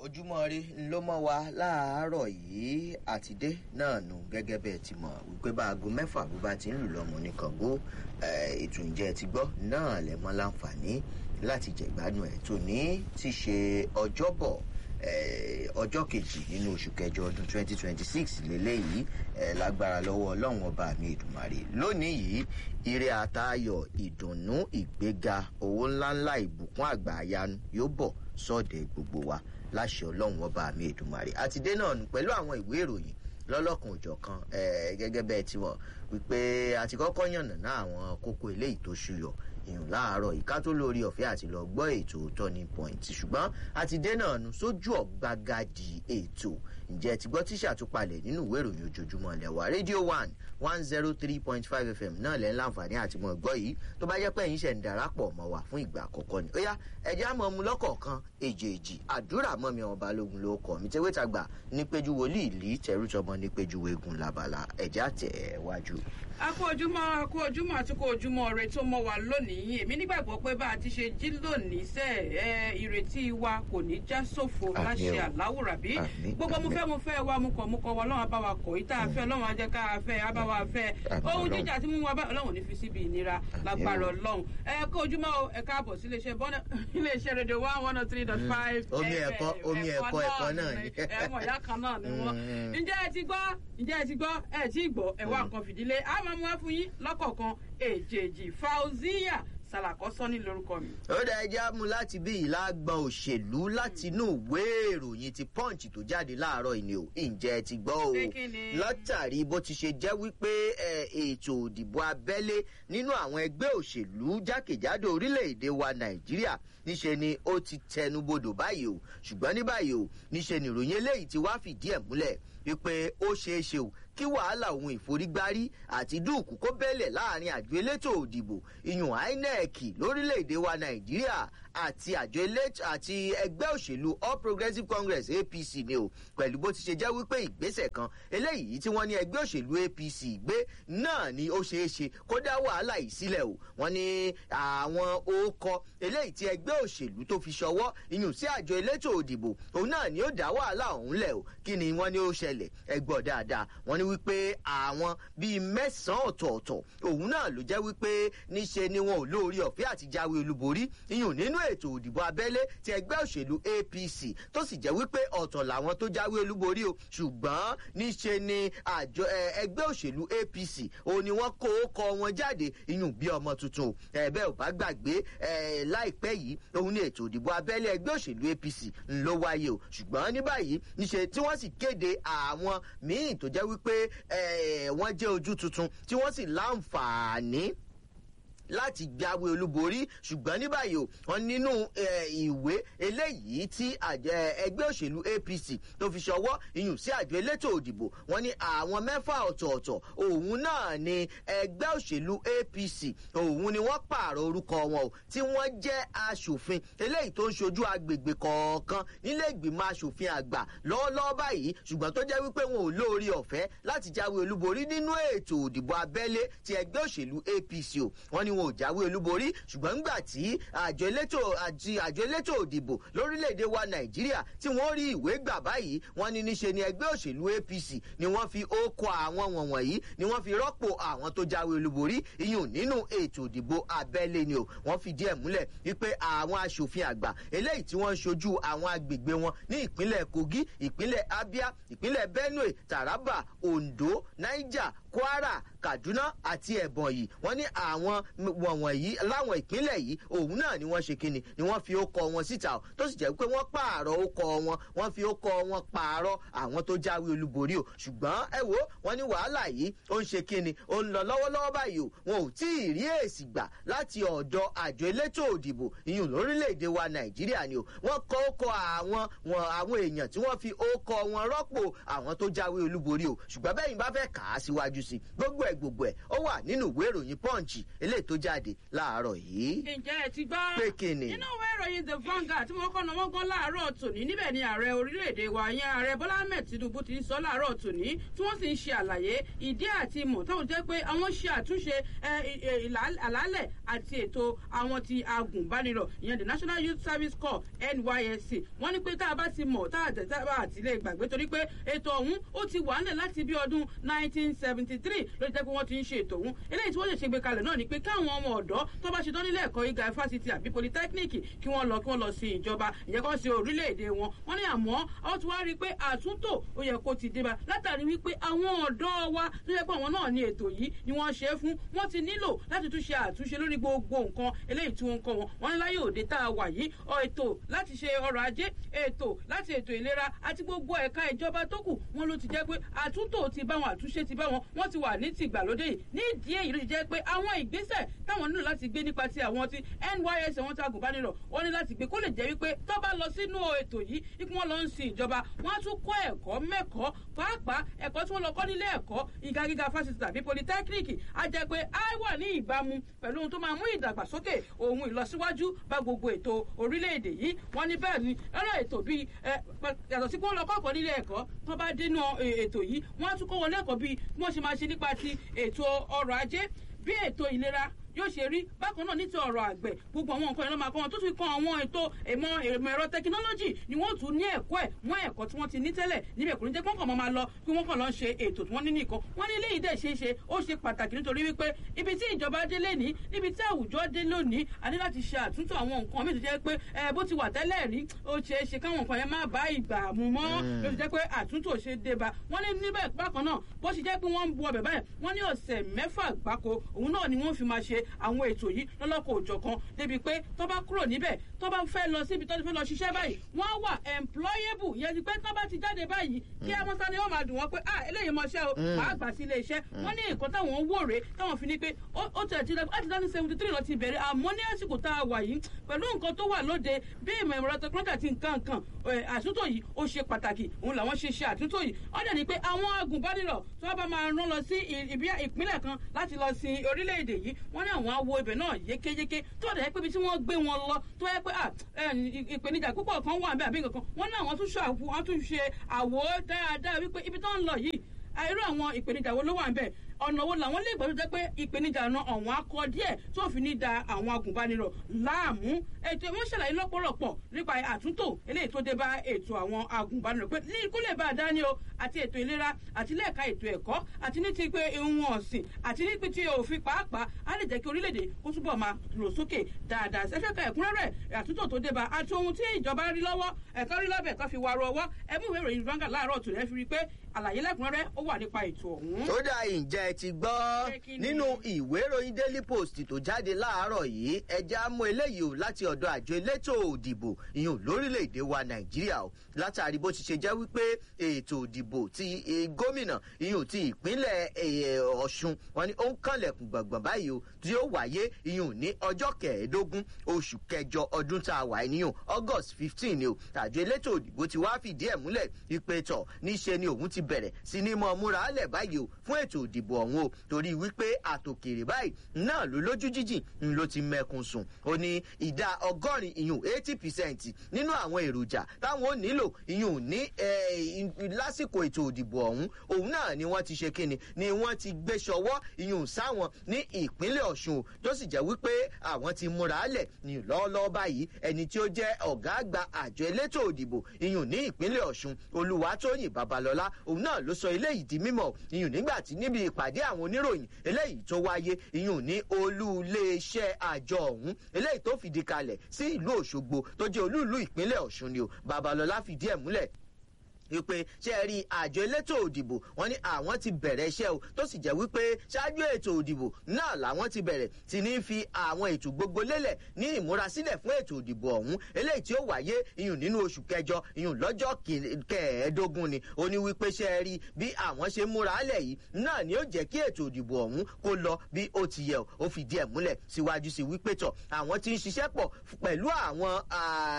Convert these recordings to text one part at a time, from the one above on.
ojúmọ́ rí ló mọ́ wa láàárọ̀ yìí àtidé náà nù gẹ́gẹ́ bẹ́ẹ̀ ti mọ̀ wípé bá aago mẹ́fà bó bá ti ń lù lọ́mọ ní kàngó ètò ìjẹ́ ti gbọ́ náà lẹ̀ mọ́ láǹfààní láti jẹ̀gbádùn ẹ̀ tó ní ti ṣe ọjọ́bọ̀ ọjọ́ kejì nínú oṣù kẹjọ ọdún 2026 lélẹ́yìí lágbára lọ́wọ́ ọlọ́run ọba mi ìdùmarè lónìí yìí ire àtayọ̀ ìdùnnú ìgbéga owó ńláńlá ìbùkún àgbà àyanu yóò bọ̀ sọ́ọ̀dẹ̀ gbogbo wa láṣẹ ọlọ́run ọba mi ìdùmarè àtidé náà nù pẹ̀lú àwọn ìwé ìròyìn lọ́lọ́kan òjọ̀kan gẹ́gẹ́ bẹ́ẹ̀ tí wọ́n wípé àti kọ́kọ́ yànnàná àwọn kókó eléyìí tó ṣúyọ ìyún láàárọ̀ ìká tó lórí ọ̀fẹ́ àti lọ gbọ́ ètò turning point ṣùgbọ́n àti dènà nu sójú ọ̀gbagadì ètò ǹjẹ́ ti gbọ́ tíṣà tó palẹ̀ nínú ìwé ìròyìn ojoojúmọ́ lẹ́wà rédíò one one zero three point five fm náà lẹ́ ń láǹfààní àti mọ̀ gbọ́ yìí tó bá jẹ́ pé ẹ̀yin ṣẹ̀ ń darapọ̀ mọ́ wa fún ìgbà àkọ́kọ́ ni ó yá ẹ̀jẹ̀ á mọ̀ mu lọ́kọ̀ọ̀kan èjèèjì àdúrà mọ́ mi ọmọ balógun ló kọ̀ mí tẹ́wé tàgbà ní péjú wòlíì lì tẹ̀rùtọmọ ní péjú wegun labala ẹ̀jẹ̀ àtẹ̀ wájú. a kú ojúmọ́ a kú ojúmọ́ àti kú ojúmọ́ rẹ tó mọ́ wa lónìí èmi nígbàgbọ́ pé bá a ti ṣe jí lónìí sẹ́ ẹ ìrètí wa kò ní já sófo láṣẹ àláwùrà bí gbogbo mo fẹ́ mo fẹ́ wa mo kọ̀ mo kọ̀ wa ọlọ́run bá wa kọ̀ yìí tá a fẹ́ ọlọ́run á jẹ́ ká a fẹ́ á bá wa fẹ́ ohun jíjà tí mú wa bá ọlọ́run ní fi síbi ìnira lágbára ọlọ́run ẹ kú ojúmọ́ ẹ káàbọ̀ sí iléeṣẹ́ bọ́nà iléeṣẹ́ rédíò one one oh three dot five omi ẹ̀kọ́ omi ẹ̀kọ́ ẹ̀kọ́ náà ni ẹ̀wọ̀n ìyá kan náà ni wọ́n ǹjẹ́ ẹ ti gbọ́ ǹjẹ́ ẹ ti gbọ́ ẹ ti gbọ́ ẹ̀wọ̀ nǹkan fìdílé á máa mú wá fún yín lọ́kọ̀ọ̀kan èjèèjì fauziya sàlàkọ́sọ́ ní lórúkọ mi. ó dá ẹjẹ́ mú láti bí ìlàgbọ̀n òṣèlú láti inú ìwé ìròyìn ti punch tó jáde láàárọ̀ ìní o ǹjẹ́ ti gbọ́ o látàrí bó ti ṣe jẹ́ wípé ètò òdìbò abẹ́lé nínú àwọn ẹgbẹ́ òṣèlú jákèjádò orílẹ̀-èdè wa nàìjíríà níṣe ni ó ti tẹnubodò báyìí o ṣùgbọ́n ní báyìí o níṣe ni ìròyìn eléyìí ti wá fìdí ẹ̀ múlẹ̀ wípé ó ṣeé ṣe o kí wàhálà ohun ìforígbárí àti dúùkù kó bẹ́lẹ̀ láàrin àjọ elétò òdìbò ìyún inec lórílẹ̀‐èdè wa nàìjíríà àti àjọ elétò àti ẹgbẹ́ òṣèlú all progressives congress apc ni o pẹ̀lú bó ti ṣe jẹ́ wípé ìgbésẹ̀ kan eléyìí tí wọ́n ní ẹgbẹ́ òṣèlú apc gbé náà ni ó ṣeé ṣe kó dá wàhálà yìí sílẹ̀ o wọ́n ní àwọn òkọ eléyìí tí ẹgbẹ́ òṣèlú tó fi ṣọwọ́ ìyún sí àjọ elétò òdìbò òun náà ni ó dá wàhálà ọ̀hún lẹ̀ o kí ni wọ́n ní ó ṣẹlẹ̀ ẹgbọ́ dáadáa wọ́n ní wípé àwọn bíi mẹ́sàn-án ọ̀tọ̀ọ̀tọ̀ òun náà ló jẹ́ wípé níṣe ni wọn ò lórí ọ̀fẹ́ àti jáwé olúborí iyùn nínú ètò òdìbò abẹ́lé ti ẹgbẹ́ òṣèlú apc tó sì jẹ́ wípé ọ̀tọ̀ làwọn tó jáwé olúborí o ṣùgbọ́n níṣe ni àjọ ẹgbẹ́ òṣèlú apc òun ni wọ́n kó kọ wọn jáde iyùn bí ọmọ tuntun o ẹ̀bẹ́ ò bá gbàgbé láìpẹ́ yìí òun ni ètò òdìbò abẹ́lé ẹgbẹ́ òṣèlú apc ńlọ wáyé o ṣùgbọ́n ní báyìí níṣe tí wọ́n sì kéde àwọn míì tó jẹ́ wípé wọ́n jẹ́ ojú tuntun tí wọ́n sì láǹfààní láti jáwé olúborí ṣùgbọ́n ní báyìí o wọn nínú ìwé eléyìí tí ẹgbẹ́ òṣèlú apc tó fi ṣọwọ́ iyùn sí àjọ elétò òdìbò wọn ní àwọn mẹ́fà ọ̀tọ̀ọ̀tọ̀ òun náà ni ẹgbẹ́ òṣèlú apc òun ni wọ́n pààrọ̀ orúkọ wọn o tí wọ́n jẹ́ aṣòfin eléyìí tó ń ṣojú agbègbè kọ̀ọ̀kan nílé ìgbìmọ̀ aṣòfin àgbà lọ́wọ́lọ́wọ́ báyìí ṣùgbọ́n tó jẹ́ wípé wọn ò lóore ọ̀fẹ́ láti jáwé olúborí nínú ètò òdìbò abẹ́lé ti ẹgbẹ́ òṣèlú apc o wọn ni wọn ò jáwé olúborí ṣùgbọ́n ńgbà tí àjọ elétò àti àjọ elétò òdìbò lórílẹ̀‐èdè wa nàìjíríà tí wọ́n rí ìwé gbà báyìí wọ́n ní níṣe ni ẹgbẹ́ òṣèlú apc ni wọ́n fi ókọ àwọn wọ̀nyí ni wọ́n fi rọ́pò àwọn tó jáwé olúborí iyùn nínú ètò òdìbò abẹ́lé ni o wọ́n fìdí ẹ̀ múlẹ̀ wípé àwọn aṣòfin àgbà eléyìí tí wọ́n ń ṣojú àwọn agbègbè wọn ní ìpínlẹ̀ kogi ìpínlẹ̀ abia ìpínlẹ̀ benue taraba ondo niger kwara kaduna àti ẹ̀bọ̀nyì wọ́n ní àwọn wọ̀nyí láwọn ìpínlẹ̀ yìí òun náà ni wọ́n ṣe kíni ni wọ́n fi ókọ wọn síta o tó sì jẹ́ pé wọ́n pààrọ̀ ókọ wọn wọ́n fi ókọ wọn pààrọ̀ àwọn tó jáwé olúborí o ṣùgbọ́n ẹ wo wọ́n ní wàhálà yìí ó ń ṣe kíni ó ń lọ lọ́wọ́lọ́wọ́ báyìí o wọn ò tí ì rí èsì gbà láti ọ̀dọ̀ àjọ elétò òdìbò ìyún lórílẹ̀‐èdè wa nàìjíríà ni o wọ́n kọ́ ókọ àwọn àwọn èèyàn tí wọ́n fi ókọ wọn rọ́pò àwọn tó jáwé olúborí o ṣùgbọ́n bẹ́yìn bá fẹ́ kà á síwájú sí gbogbo ẹ̀ gbogbo ẹ̀ ó wà nínú ìwé ìròyìn punch eléyìí tó jáde láàárọ̀ yìí. ǹjẹ́ ẹ ti gbọ́. pé kíni. nínú ìwé ìròyìn the vanguard tí wọ́n kọ́ na wọ́n gan láàárọ̀ tòní níbẹ̀ ni ààrẹ orílẹ̀-èdè wa yẹn ààrẹ bọ́lá ahmed tinubu ti ń sọ láàárọ̀ tòní tí wọ́n sì ń ṣe àlàyé ìdí àti ìmọ̀ táwọn jẹ́ pé àwọn ṣe àtúnṣe àlàálẹ̀ àti ètò àwọn ti agùnbánirọ̀ ìyẹn the national youth service corps nysc wọ́n ní pé tá a bá ti mọ̀ tá a tẹ̀ tá a bá ti lè gbàgbé torí pé ètò ọ̀hún ó ti wà nílẹ̀ láti bí ọdún 1973 ló jẹ́ pé wọ́n ti ń ṣe ètò ọ̀hún eléyìí tí wọ́n lè ṣe gbé kalẹ̀ náà ni pé káwọn ọmọ ọ̀dọ́ tó bá ṣe tán nílé ẹ̀kọ́ gíga fásitì àbí polytechnic kí wọ́n lọ kí wọ́n lọ sí ìjọba ìyẹn kan sí orílẹ̀-èdè wọn wọ́n ní àmọ́ ó ti wá rí i pé àtúntò ó yẹ kó ti dé bá látàrí wípé àwọn ọ̀dọ́ wa tó yẹ pé àwọn náà ní ètò yìí ni wọ́n ṣe é fún wọ́n ti nílò láti tún ṣe àtúnṣe lórí gbogbo nǹkan eléyìí tí wọ́n ń kọ́ wọn wọ́n ní láyé òde tá a wà yìí ètò láti ṣe ọrọ̀ ajé ètò láti ètò ìlera àti gbogbo ẹ̀ka ìjọba tó kù wọ́n ló ti jẹ́ pé àtúntò ti bá wọn àtúnṣe ti bá wọn wọ́n ti wà ní tìgbàlódé yìí nídìí èyí ló ti jẹ́ pé àwọn ìgbésẹ̀ táwọn nílò láti gbé nípa ti àwọn ti nys àwọn tí agùnbánirọ̀ wọ́n ní láti gbé kó lè jẹ́ wípé tó bá lọ sínú ètò yìí ikú wọn lọ ń sin ìjọba wọ́n á tún kọ́ ẹ̀kọ́ mẹ́kọ̀ọ́ pàápàá ẹ̀kọ́ tí wọ́n lọ kọ́ nílé ẹ̀kọ́ ìga gíga fásitì tàbí polytechnic á jẹ́ pé á wà ní ìbámu pẹ̀lú ohun tó máa mú ìdàgbàsókè ohun ìlọsíwájú bá gbogbo ètò orílẹ̀-èdè yìí wọ́n ní bẹ́ẹ̀ ni ẹ̀rọ ètò bíi yàtọ̀ sí pé wọ́n lọ kọ́ ẹ̀kọ́ nílé ẹ̀kọ́ tó bá dénú ètò yìí wọ́n á tún kọ́ wọn lẹ́kọ̀ọ́ bíi bí wọ́n ṣe máa ṣe nípa ti ètò ọrọ̀ ajé bí ètò ìlera yóò ṣe rí bákan náà ní ti ọ̀rọ̀ àgbẹ̀ gbogbo àwọn nǹkan ìlú máa kọ́ wọn tó fi kan àwọn ètò ìmọ̀ ìmọ̀ ẹ̀rọ tẹkinọ́lọ́jì ni wọ́n tún ní ẹ̀kọ́ ẹ̀ mọ́ ẹ̀kọ́ tí wọ́n ti ní tẹ́lẹ̀ níbẹ̀ kò ní jẹ́ kọ́kàn máa lọ kí wọ́n kàn lọ ṣe ètò tí wọ́n ní nìkan wọ́n ní eléyìí dẹ̀ ṣe é ṣe ó ṣe pàtàkì nítorí wípé ibi tí ìjọba dé lénìí níbi tí àwùjọ dé lónìí a ní láti ṣe àtúntò àwọn nǹkan mi tó jẹ́ pé ẹ bó ti wà tẹ́lẹ̀ rí ó ṣe é ṣe káwọn nǹkan yẹn má bá ìgbà mu mọ́ ló ti jẹ́ pé àtúntò ṣe dé ba wọ́n ní níbẹ̀ bákan náà bó ṣe jẹ́ pé wọ́n ń bu ọbẹ̀ báyìí wọ́n ní ọ̀sẹ̀ mẹ́fà gbáko òun náà ni wọ́n fi máa ṣe àwọn ètò yìí lọ́lọ́kọ̀ òjọ̀kan débi pé tó bá kúrò níbẹ̀ tó bá fẹ́ lọ síbi tó ti fẹ́ lọ ṣiṣẹ́ báyìí wọ́n á wà employable yẹn ti pé tó bá ti jáde báyìí kí amọ́sá ni wọ́n máa dùn wọ́n pé ah eléyìí mọṣẹ́ o màá gbà sí ilé iṣẹ́ wọ́n ní nǹkan táwọn wò rè táwọn fi ní pé ó tẹ̀ ti láti láti seventy three lọ ti bẹ̀rẹ̀ àmọ́ ní àsìkò tá a wà yìí pẹ̀lú nǹkan tó wà lóde bí ìmọ̀ ìmọ̀ràn tẹkọ́nọ́tà ti nǹkan nǹkan àtúntò yìí ó ṣe pàtàkì òun làwọn ṣe ṣe àtúntò yìí ó dẹ̀ ní pé àwọn agùnbánirọ̀ tí wọ́n bá máa rán lọ sí ìpínlẹ̀ kan láti lọ sin orílẹ̀-èdè yìí wọ́n ní àwọn awo ibẹ̀ náà yékéyéké tó dẹ̀ pé ibi tí wọ́n gbé wọn lọ tó yẹ pé ìpèníjà púpọ̀ kan wà bẹ́ẹ̀ àbí nǹkan kan wọ́n ní àwọn tún ṣe àwò dáadáa wípé ibi tó ń lọ yìí irú àwọn ìpèníjà wo ló wà ń bẹ̀ ọ̀nà wo làwọn lè gbọ́dọ̀ jẹ́ pé ìpèníjà náà ọ̀wọ́n akọ díẹ̀ tó fi ní da àwọn agùnbánirọ̀ láàmú ètò ìwọ́n ṣàlàyé lọ́pọ̀lọpọ̀ nípa àtúntò eléyìí tó dé bá ètò àwọn agùnbánirọ̀ pé ní kó lè bá a dání o àti ètò ìlera àti lẹ́ẹ̀ka ètò ẹ̀kọ́ àti ní ti pé ohun ọ̀sìn àti ní ti òfin pàápàá á lè jẹ́ kí orílẹ̀-èdè kó túbọ̀ máa lò sókè dáadáa ṣẹ́fẹ́ ka ẹ̀kúnrẹ́rẹ́ àtúntò tó dé bá àti ohun tí ìjọba rí lọ́wọ́ ẹ̀kọ́ rí lọ́bẹ̀ kan fi wà rọ ọwọ́ ẹ̀mú ìwé ìròyìn vanga láàárọ̀ tòun ẹ̀ fi rí pé àlàyé lẹ́kùnrẹ́rẹ́ ó wà nípa ètò ọ̀hún. ó dà ìjẹ́ ẹ ti gbọ́ nínú ìwé ìròyìn daily post tó jáde láàárọ̀ yìí ẹja mú eléyìí o láti ọ̀dọ̀ àjọ elétò òdìbò ìyún lórílẹ̀‐èdè wa nàìjíríà o látàrí bó ti ṣe jẹ́ wípé ètò òdìbò ti gómìnà ìyún ti ìpínlẹ̀ ọ̀ṣun wọn ni ó ń kànlẹ̀kùn gbọ̀ngbọ̀n báyìí o tí ó wáyé ìyún ní ọjọ́ kẹẹ̀ẹ́dógún oṣù kẹjọ ọdún tá a wà níyùn august fifteen ni o àjọ elétò òdìbò ti wá fìdí ẹ̀ múlẹ̀ ìpè tọ̀ níṣe ni òun ti bẹ̀rẹ̀ sí ní mọ́ múra álẹ̀ báyìí o fún ètò òdìbò ọ̀hún o torí wípé àtòkèrè báyìí náà ló lójú jíjìn ń ló ti mẹkun sùn ó ní ìdá ọgọ́rin ìyún eighty percent nínú àwọn èròjà táwọn ò nílò ìyún ní lásìkò ètò òdìbò ọ̀hún òun náà ni wọ́n ti ṣe kíni ni wọ́n ti gbé ṣọwọ́ ìyún sáwọn ní ìpínlẹ̀ ọ̀ṣun tó sì jẹ́ wípé àwọn ti múra álẹ̀ ní lọ́ọ́lọ́ọ́ báyìí ẹni tí ó jẹ́ ọ̀gá àgbà àjọ elétò òdìbò ìyún ní ìpínlẹ̀ ọ̀ṣun olùwàtòyìn babalọ́lá òun náà ló sọ eléyìí di mímọ̀ ìyún nígbà tí níbi ìpàdé àwọn oníròyìn eléyìí tó wáyé ìyún ní olú iléeṣẹ́ àjọ ọ̀hún eléyìí tó fìdí kalẹ̀ sí ìlú òṣogbo tó jẹ́ olú ìlú ìpínlẹ̀ ọ̀ṣun ni o babalọ́lá fìdí ẹ̀ múlẹ̀ wípé ṣe rí àjọ elétò òdìbò wọn ní àwọn ti bẹ̀rẹ̀ iṣẹ́ o tó sì jẹ́ wípé ṣáájú ètò òdìbò náà làwọn ti bẹ̀rẹ̀ sí ní fi àwọn ètò gbogbo lélẹ̀ ní ìmúrasílẹ̀ fún ètò òdìbò ọ̀hún eléyìí tí ó wáyé iyùn nínú oṣù kẹjọ iyùn lọ́jọ́ kẹẹ̀ẹ́dógún ni ó ní wípé ṣe rí bí àwọn ṣe múra álẹ̀ yìí náà ni ó jẹ́ kí ètò òdìbò ọ̀hún kó lọ bí ó ti yẹ ó fìdí ẹ̀ múlẹ̀ síwájú sí wípé tọ̀ àwọn ti ń ṣiṣẹ́ pọ̀ pẹ̀lú àwọn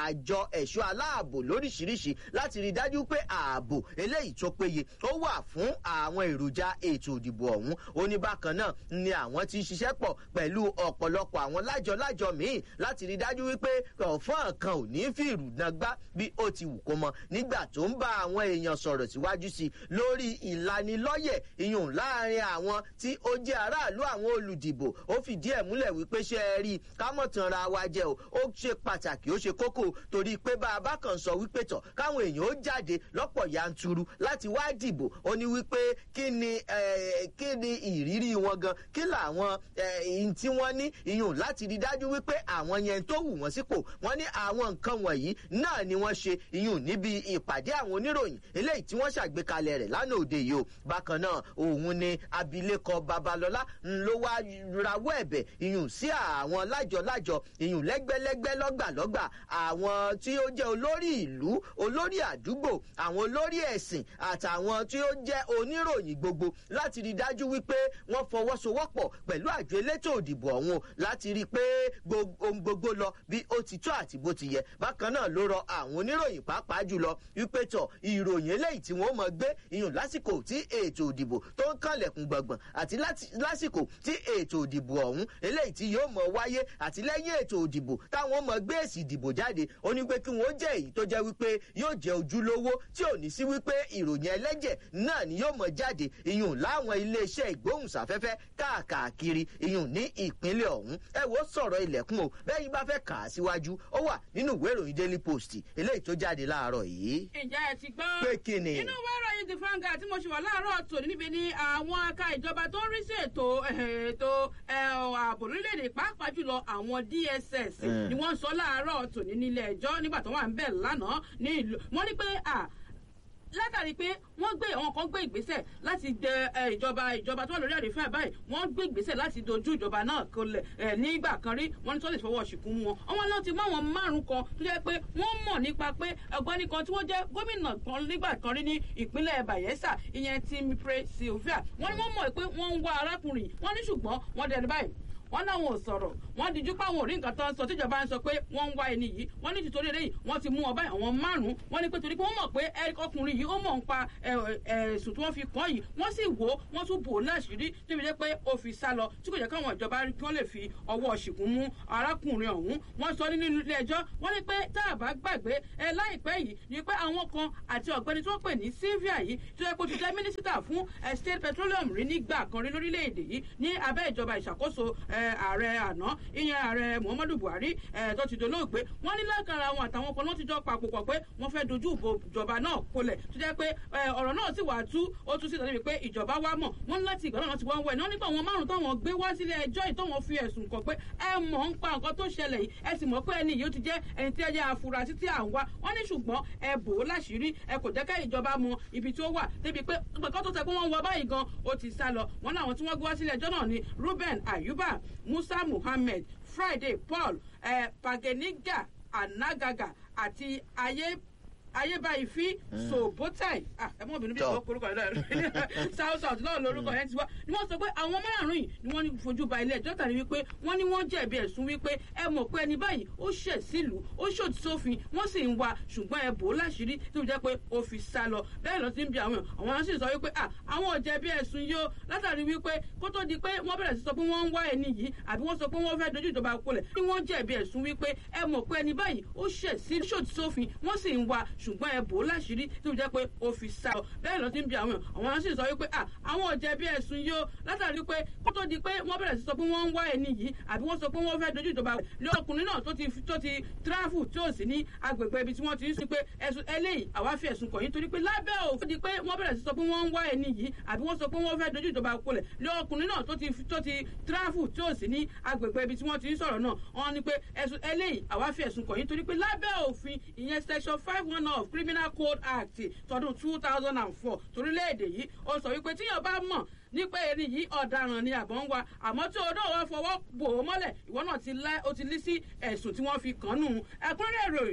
àjọ ẹ̀ṣọ́ aláàbò lóríṣiríṣi láti rí dájú pé ààbò eléyìí tó péye ó wà fún àwọn èròjà ètò ìdìbò ọ̀hún ó ní bákan náà ni àwọn ti ṣiṣẹ́ pọ̀ pẹ̀lú ọ̀pọ̀lọpọ̀ àwọn lájọ-lájọ míì láti rí dájú wípé ọ̀fọ́n kan ò ní fi ìrùnàgbá bí ó ti wù kó mọ nígbà tó ń bá àwọn èèyàn sọ̀rọ̀ síwájú sí i lórí ìlanilọ́yẹ̀ ìyún láàrin àwọn tí ó jẹ́ aráàlú àwọn olùdìbò ó fìdí ẹ̀ múlẹ̀ wípé ṣe é rí kámọ̀tànra wa jẹ́ o ó ṣe pàtàkì ó ṣe kókó torí pé bá a bá kàn sọ wípé tọ̀ káwọn èèyàn ó jáde lọ́pọ̀ yanturu láti wá dìbò ó ní wípé kí ni kí ni ìrírí wọn gan kí làwọn ihun tí wọ́n ní ìyún láti rí dájú wípé àwọn yẹn tó wù wọ́n sípò wọ́n ní àwọn nǹkan wọ̀nyí náà ni wọ́n ṣe ìyún níbi ìpàdé àwọn oníròyìn eléyìí tí wọ́n ṣàgbékalẹ̀ rẹ̀ lánàá òde yìí o bákan náà òun ni abilékọ babalọlá ló wá rawọ́ ẹ̀bẹ̀ ìyún sí àwọn lájọ-lájọ ìyún lẹ́gbẹ́lẹ́gbẹ́ lọ́gbàlọ́gbà àwọn tí ó jẹ́ olórí ìlú olórí àdúgbò àwọn olórí ẹ̀sìn àtàwọn tí ó jẹ́ oníròyìn gbogbo láti rí dájú wípé wọ́n fọwọ́sowọ́pọ̀ pẹ̀lú àjọ elétò òdìbò ọ̀hún láti rí i pé ohun gbogbo lọ bí ó ti tó àti bó ti yẹ bákan náà ló rọ àwọn oníròyìn pàápàá jùlọ wípé tọ ìròyìn eléyìí tí wọ́n mọ̀ gbé ìyún lásìkò tí ètò òdìbò tó ń kànlẹ̀kùn gbọ̀ngbọ̀n àti lásìkò tí ètò òdìbò ọ̀hún eléyìí tí yóò mọ̀ wáyé àti lẹ́yìn ètò òdìbò táwọn mọ̀ gbé èsì ìdìbò jáde ó ní pé kí wọ́n jẹ́ èyí tó jẹ́ wípé yóò jẹ́ ojúlówó tí ò ní sí wípé ìròyìn ẹlẹ́jẹ̀ náà ni yóò mọ̀ jáde ìyún láwọn iléeṣẹ́ ìgbóhùnsáfẹ́fẹ́ káàkiri ìyún ní ìpínlẹ̀ ọ̀hún ẹ wo sọ̀rọ̀ ilẹ̀kùn o bẹ́ẹ̀ bá fẹ́ kà á síwájú ó wà nínú ìwé ìròyìn daily post eléyìí tó jáde láàárọ̀ yìí. ìjà ẹ ti gbọ́. pé kí ni. inú ìwé ìròyìn the fanga tí mo ṣe wà láàárọ̀ tòní níbi ni àwọn aka ìjọba tó ń rí sí ètò ètò ààbò orílẹ̀-èdè pàápàá jùlọ àwọn dss ni wọ́n sọ láàárọ̀ tòní nílé ẹjọ́ nígbà tó wà ń bẹ̀ lánàá ní ìlú wọ́n ní pé látàrí pé wọ́n gbé àwọn kan gbé ìgbésẹ̀ láti dẹ ìjọba ìjọba tó wà lórí àrífẹ́ báyìí wọ́n gbé ìgbésẹ̀ láti dojú ìjọba náà kolẹ̀ nígbà kan rí wọ́n ní tó lè fọwọ́ ṣìkún mu wọn. àwọn náà ti mú àwọn márùn kan tó jẹ́ pé wọ́n mọ̀ nípa pé ọ̀gbẹ́ni kan tí wọ́n jẹ́ gómìnà kan nígbà kan rí ní ìpínlẹ̀ bayelsa ìyẹn Timipre Sylvia wọ́n ní wọ́n mọ̀ pé wọ́n ń wá arákùnrin wọ́n ní ṣùgbọ́n wọ́n dẹnu báyìí wọn náwọn ò sọ̀rọ̀ wọn dijú pé àwọn ò rí nǹkan tó ń sọ tíjọba ń sọ pé wọ́n ń wá ẹni yìí wọ́n ní títorí eléyìí wọ́n ti mú ọba àwọn márùn-ún wọ́n ní pé torí pé wọ́n mọ̀ pé ọkùnrin yìí ó mọ̀ ń pa ẹ̀sùn tí wọ́n fi kàn yìí wọ́n sì wò ó wọ́n tún bò ó láṣìírí débi dé pé ó fi sá lọ tí kò jẹ́ káwọn ìjọba kí wọ́n lè fi ọwọ́ ṣìkún mú arákùnrin ọ̀hún wọ́n sọ nínú ilé ẹjọ́ wọ́n ní pé tá a bá gbàgbé ẹ láìpẹ́ yìí ni pé àwọn kan àti ọ̀gbẹ́ni tí wọ́n pè ní Sylvia yìí tó yẹ kó ti jẹ́ mínísítà fún state petroleum rí nígbà kan rí lórílẹ̀‐èdè yìí ní abẹ́ ìjọba ìṣàkóso ààrẹ àná ìyẹn ààrẹ muhammadu buhari tó ti dolóògbé wọn ní lákàrà àwọn àtàwọn kan lọ́ọ́ ti jọ papò pọ̀ pé wọ́n fẹ́ dojú ìbò ìjọba náà kolẹ̀ tó jẹ́ pé ọ̀rọ̀ náà sì wà tú ó tún sí ìtọ́jú pé ìjọba wa mọ̀ wọ́n ní láti ìgbà náà ti wọ́n wẹ̀ náà nípa àwọn márùn táwọn gbé wá sílé ẹjọ́ yìí táwọn fi ẹ̀sùn kàn pé ẹ mọ̀ ń pa nǹkan tó ṣẹlẹ̀ yìí ẹ sì mọ̀ pé ẹni yìí ó ti jẹ́ ẹni tí ẹ jẹ́ afurasí tí à ń wá wọ́n ní ṣùgbọ́n ẹ bò ó láṣìírí ẹ kò jẹ́ ká ìjọba mọ ibi tí ó wà débi pé nǹkan tó tẹ pé wọ́n wọ báyìí gan ó ti sá lọ wọ́n láwọn tí wọ́n gbé wá sílé ẹjọ́ náà ni Ruben Ayuba Musa Muhammed Friday Paul eh, Pageniga Anagaga àti ayé ayébáyìí sobotai ẹ mọ obìnrin bí ìwọ korúkọ rẹ south south náà lórúkọ yẹn ti wá ni wọ́n sọ pé àwọn márùnún yìí ni wọ́n ní fojú ba ilé ẹjọ́ tàbí wípé wọ́n ní wọ́n jẹ̀bi ẹ̀sùn wípé ẹ mọ̀ pé ẹni báyìí ó ṣẹ̀ sílùú ó ṣòdì sófin wọ́n sì ń wa ṣùgbọ́n ẹ bò ó láṣìírí tó jẹ́ pé ó fi sá lọ bẹ́ẹ̀ lọ sí ń bi àwọn àwọn náà sì sọ wípé àwọn ò jẹ̀bi ẹ̀sùn yìí ó látàrí wípé kó tó di pé wọ́n bẹ̀rẹ̀ sí sọ pé wọ́n ń wá ẹni yìí àbí wọ́n sọ pé wọ́n fẹ́ dojú ìjọba kolẹ̀ ni wọ́n jẹ̀bi ẹ̀sùn wípé ẹ mọ̀ pé ẹni báyìí ó ṣẹ̀ sí ṣòdì sófin wọ́n sì ń wa ṣùgbọ́n ẹ bò ó láṣìírí tó jẹ́ pé ó fi sá lọ bẹ́ẹ̀ lọ sí ń bi àwọn àwọn náà sì sọ wípé àwọn ò jẹ̀bi ẹ̀sùn yìí ó látàrí pé kó tó di pé wọ́n bẹ̀rẹ̀ sí sọ pé wọ́n ń wá ẹni yìí àbí wọ́n sọ pé wọ́n fẹ́ dojú ìjọba lé ọkùnrin náà tó ti tó ti tíráfù tí ò sí ní agbègbè ibi tí wọ́n ti ń sìn pé ẹ̀sùn eléyìí àwa fi ẹ̀sùn kàn yín torí pé lábẹ́ òfin di pé wọ́n bẹ̀rẹ̀ sí sọ pé wọ́n ń wá ẹni yìí àbí wọ́n sọ pé wọ́n fẹ́ dojú ìjọba kolẹ̀ lé ọkùnrin náà tó ti tó ti tíráfù tí ò sí ní agbègbè ibi tí wọ́n ti ń sọ̀rọ̀ náà wọ́n ní pé ẹ̀sùn eléyìí àwa fi ẹ̀sùn kàn yín torí pé lábẹ́ òfin ìyẹn section five one of criminal code act tọdún two thousand and four torílẹ̀-èdè yìí ó sọ wípé tíyàn bá mọ̀ nípa ẹni yìí ọ̀daràn ni àbọ̀ ń wa àmọ́ tí odò wa fọwọ́ bò ó mọ́lẹ̀ ìwọ náà ti lá ó ti lé sí ẹ̀sùn tí wọ́n fi kàn nù ẹ̀kúnrẹ́rẹ́ ìròyìn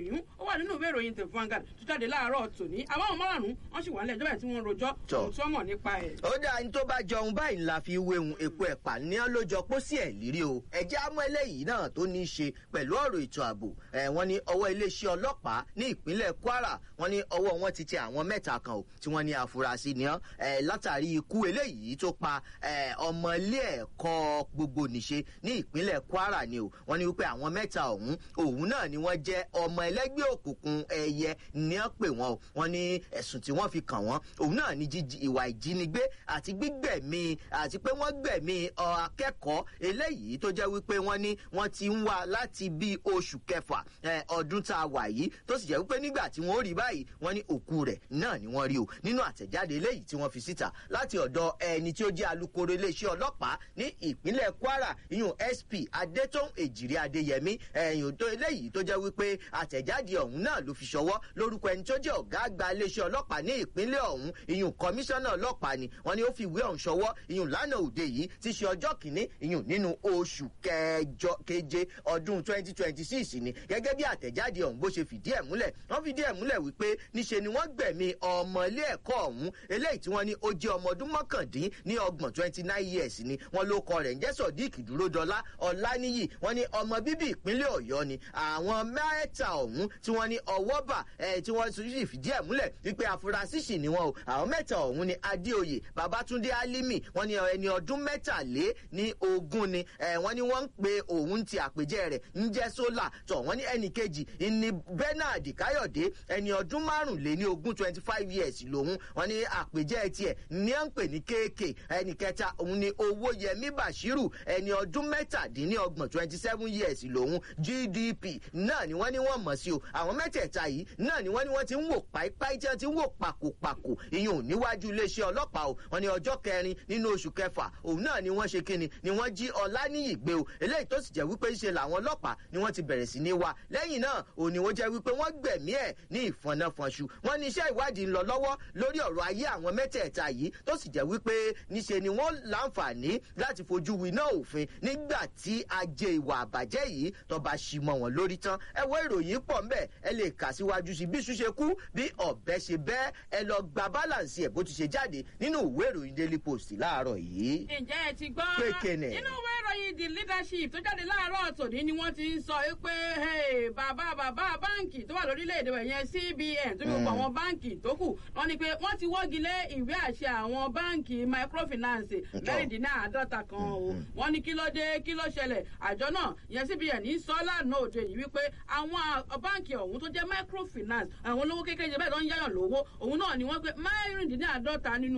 ó wà nínú ìwé ìròyìn the Vanguard tó jáde láàárọ̀ tòní àwọn ọmọ márùn-ún wọ́n sì wà nílẹ̀ ìjọba tí wọ́n rojọ́ ohun tí wọ́n mọ̀ nípa ẹ̀. ó dáa ní tó bá jọun báyìí ńlá fi wéhun epo ẹ̀pà ní ọ́ ló jọ pósí ẹ̀ lírí o ẹ̀jẹ̀ á mú eléyìí náà tó ní í ṣe pẹ̀lú ọ̀rọ̀ ètò ààbò wọ́n ní ọwọ́ iléeṣẹ́ ọlọ́pàá ní ìpínlẹ̀ Kwara wọ́n ní ọwọ́ wọn ti tẹ àwọn mẹ́ta kan o tí wọ́n ní àfúrásì ni ọ́ látàrí ikú eléyìí tó pa ọmọ ilé ẹ̀kọ́ gbogbo nìṣe ní ìpínlẹ̀ Kwara ni o wọ́n ní wípé àwọn mẹ́ta ọ̀hún òun náà ni wọ́n jẹ́ ọmọ ẹlẹ́gbẹ́ òkùnkùn ẹ̀yẹ ní ọ́ pè wọ́n o wọ́n ní ẹ̀sùn tí wọ́n fi kàn wọ́n òun náà ní ìwà ìjínigbé àti gbígbẹ̀mí àti pé wọ́n gbẹ̀mí akẹ́kọ̀ọ́ eléyìí tó jẹ́ wípé wọ́n ní wọ́n ti ń wá láti bí oṣù kẹfà ọdún tá a wà yìí tó sì jẹ́ wípé nígbà tí wọ́n rí báyìí wọ́n ní òkú rẹ̀ náà ni wọ́n rí o nínú àtẹ̀jáde eléyìí tí wọ́n fi síta láti ọ̀dọ̀ ẹni tí ó jẹ́ alukoro iléeṣẹ́ ọlọ́pàá ní ìpínlẹ̀ Kwara ìyún SP Adétòun Èjìrí Adéyẹmí ẹ̀yìn tó eléyìí tó jẹ́ wípé àtẹ̀jáde ọ̀hún náà ló fi ṣọwọ́ lórúkọ ẹni tó jẹ́ ọ̀gá àgbà iléeṣẹ́ ọlọ́pàá ní ìpínlẹ̀ ọ̀hún ìyún kọmíṣánná ọlọ́pàá ni wọ́n ní ó fi ìwé ọ̀hún ṣọwọ́ ìyún lánàá òde yìí ti ṣe ọjọ́ kìíní ìyún nínú oṣù kẹjọ keje ọdún twenty twenty six ni gẹ́gẹ́ bí àtẹ̀jáde ọ̀hún bó ṣe fìdí ẹ̀ múlẹ̀ wọ́n fìdí ẹ̀ múlẹ̀ wípé níṣe ni wọ́n gbẹ̀mí ọmọ ilé ẹ̀kọ́ ọ̀hún eléyìí tí wọ́n ní ó jẹ́ ọmọ ọdún mọ́kàndín ní ọgbọ̀n twenty nine years ni wọ́n ló kọ rẹ̀ ń jẹ́ sọ̀díìkì dúródọlá ọláníyì wọ́n ní ọmọ bíbí ìpínlẹ̀ ọ̀yọ́ ni àwọn mẹ́ta ọ̀hún tí wọ́n ní ọwọ́ bà tí wọ́n sì fìdí ẹ̀ múlẹ̀ wípé afurasí sì ni wọn o àwọn mẹ́ta ọ̀hún ni adéoyè babatunde alimi wọ́n ní ẹni ọdún mẹ́tàlé ní ogún ni wọ́n ní wọ́n ń pe òun ti àpèjẹ rẹ̀ ń jẹ́ sólà tọ̀ wọ́n ní ẹnì kejì ní bernard káyọ̀dé ẹni ọdún márùnléní ogún twenty five years lòun wọ́n ní àpèjẹ tiẹ̀ ní à ń pè ní kéèké ẹnì kẹta òun ni owóyẹmí bashiru ẹni ọdún mẹ́tàdínlọ́gbọ̀n twenty seven years lòun gdp náà ni wọ́n ní wọ́n mọ̀ sí o àwọn mẹ́tẹ̀ẹ̀ta yìí náà ni wọ́n ní wọ́n ti ń wò páípáí tí wọ́n ti ń wò pàkópàkó ìyún níwájú iléeṣẹ́ ọlọ́pàá o wọ́n ní ọjọ́ kẹrin nínú oṣù kẹfà òun náà ni wọ́n ṣe kíni ni wọ́n jí ọláníyì gbé o eléyìí tó sì jẹ́ wípé ṣe làwọn ọlọ́pàá ni wọ́n ti bẹ̀rẹ̀ sí ní wá lẹ́yìn náà òun ni wọ́n jẹ́ wípé wọ́n gbẹ̀mí ẹ̀ ní ìfọ̀nàfọ̀nṣu wọ́n ní iṣẹ́ ìwádìí ń lọ lọ́wọ́ lórí ọ̀rọ̀ ayé àwọn mẹ́tẹ̀ẹ̀ta yìí tó sì jẹ́ wípé níṣe ni wọ́n láǹfààní láti fojú winá òfin nígbà tí ajé ìwà àbàjẹ́ yìí tó bá ṣì mọ́ wọn lórí tán ẹ wo ìròyìn pọ̀ ńbẹ̀ ẹ lè kà síwájú sí bí iṣu ṣe kú bí ọ̀bẹ ṣe bẹ́ ẹ lọ gba balance ẹ̀ bó ti ṣe jáde nínú ìwé ìròyìn daily post láàárọ̀ yìí. ǹjẹ́ ẹ ti gbọ́ pé kéne. nínú ìwé ìròyìn the leadership tó jáde láàárọ̀ tòní ni wọ́n ti ń sọ pé bàbá bàbá báǹkì tó wà lórílẹ̀‐èdè rẹ̀ yẹn cbn tó fi gbogbo àwọn báǹkì tó kù wọ́n ní pé wọ́n ti wọ́gi lé ìwé àṣẹ àwọn báǹkì microfinance mẹ́rìndínláàádọ́ta kan o wọ́n ní kí ló dé kí ló ṣẹlẹ̀ àjọ náà yẹn cbn ní sọ lánàá òde yìí wípé àwọn báǹkì ọ̀hún tó jẹ́ microfinance àwọn olówó kékeré bẹ́ẹ̀ ló ń yáyàn lówó òun náà ni wọ́n pé mẹ́rìndínláàádọ́ta nínú